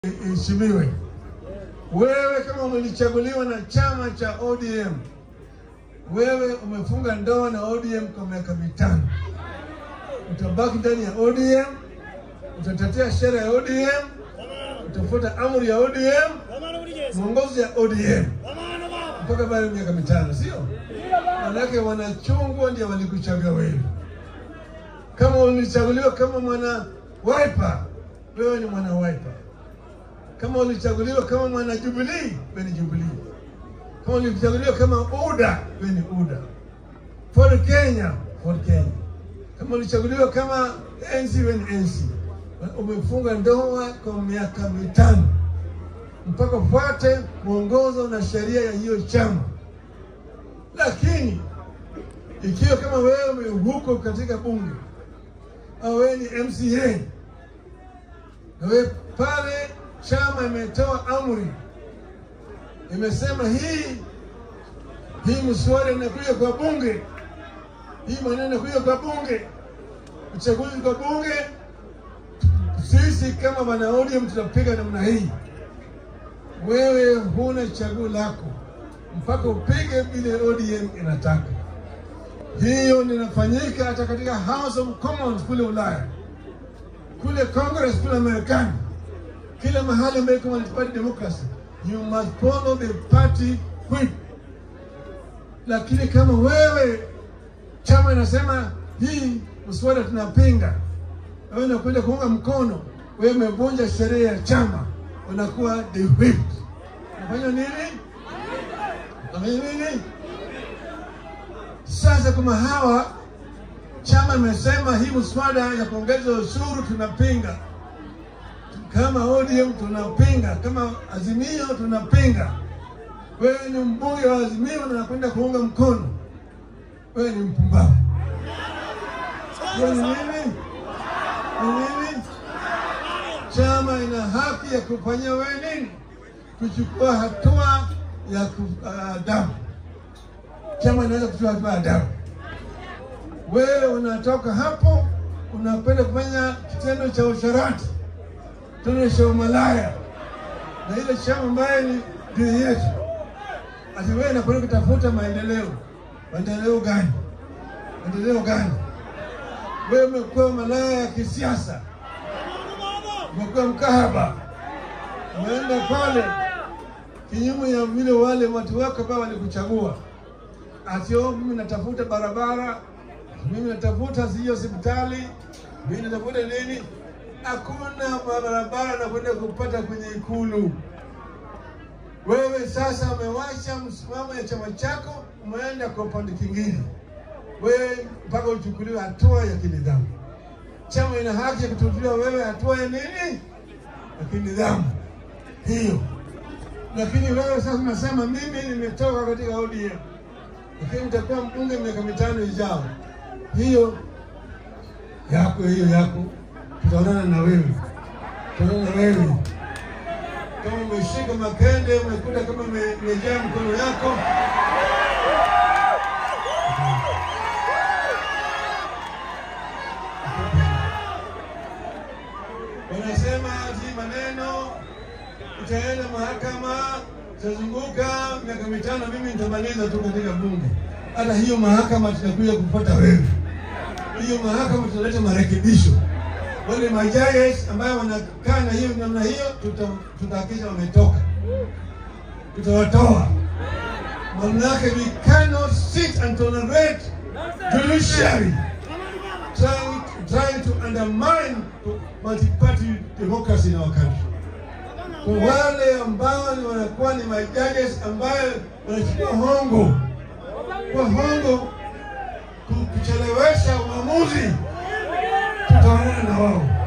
iheshimiwe. Wewe kama umelichaguliwa na chama cha ODM, wewe umefunga ndoa na ODM kwa miaka mitano, utabaki ndani ya ODM, utatetea sheria ya ODM, utafuata amri ya ODM, mwongozo ya ODM mpaka baada ya miaka mitano, sio? Manake wanachungwa ndio walikuchagua wewe. Kama ulichaguliwa kama mwana Wiper, wewe ni mwana Wiper. Kama ulichaguliwa kama mwana Jubilee, wewe ni Jubilee. Kama ulichaguliwa kama UDA, wewe ni UDA. Ford Kenya, Ford Kenya. Kama ulichaguliwa kama NC, wewe ni NC. Umefunga ndoa kwa miaka mitano mpaka ufuate mwongozo na sheria ya hiyo chama. Lakini ikiwa kama wewe huko katika bunge au wewe ni MCA na wewe pale chama imetoa amri, imesema hii hii mswada inakuja kwa bunge, hii maneno inakuja kwa bunge, uchaguzi kwa bunge, sisi kama wana ODM tutapiga namna hii. Wewe huna chaguo lako mpaka upige vile ODM inataka. Hiyo linafanyika hata katika House of Commons kule Ulaya, kule Congress kule Marekani, kila mahali ambako wanapata democracy, you must follow the party whip. Lakini kama wewe chama inasema hii mswada tunapinga, wewe unakwenda kuunga mkono, wewe umevunja sheria ya chama, unakuwa the whip. Unafanya nini? Unafanya nini? Sasa kama hawa chama imesema hii mswada ya kuongeza ushuru tunapinga, kama ODM tunapinga, kama Azimio tunapinga. Wewe ni mbunge wa Azimio na nakwenda kuunga mkono, wewe ni mpumbavu. Wewe ni nini? Ni nini? Chama ina haki ya kufanyia wewe nini? Kuchukua hatua ya adabu. Chama inaweza kuchukua hatua ya adabu. Wewe unatoka hapo unapenda kufanya kitendo cha usharati, kitendo cha umalaya na ile chama ambaye ni dini yetu, ati wewe unakwenda kutafuta maendeleo. Maendeleo gani? Maendeleo gani? Wewe umekuwa malaya ya kisiasa, umekuwa mkahaba, umeenda pale kinyume ya vile wale watu wako ambao walikuchagua. Ati oh, mimi natafuta barabara, mimi natafuta sio hospitali, mimi natafuta nini? Hakuna barabara na kwenda kupata kwenye Ikulu. Wewe sasa umewacha msimamo ya chama chako, umeenda kwa upande kingine, wewe mpaka uchukuliwe hatua ya kinidhamu. Chama ina haki ya kutuzuia wewe hatua ya nini, ya kinidhamu hiyo. Lakini wewe sasa unasema mimi nimetoka katika ODM, lakini utakuwa mbunge miaka mitano ijao. Hiyo yako hiyo yako, tutaonana na wewe, tutaonana na wewe kama umeshika makende, umekuta kama imejaa mkono yako wanasema ati maneno itaenda mahakama, itazunguka miaka mitano, mimi nitamaliza tu katika bunge. Hata hiyo mahakama tutakuja kupata wewe, hiyo mahakama tutaleta marekebisho. Wale majaji ambayo wanakaa na hiyo namna hiyo, tutahakikisha wametoka, tutawatoa. Manake we cannot sit and tolerate judiciary trying, trying to undermine multi-party democracy in our country kwa wale ambao wanakuwa ni majudges ambayo wanachukua hongo kwa hongo kuchelewesha uamuzi, tutaonana na wao.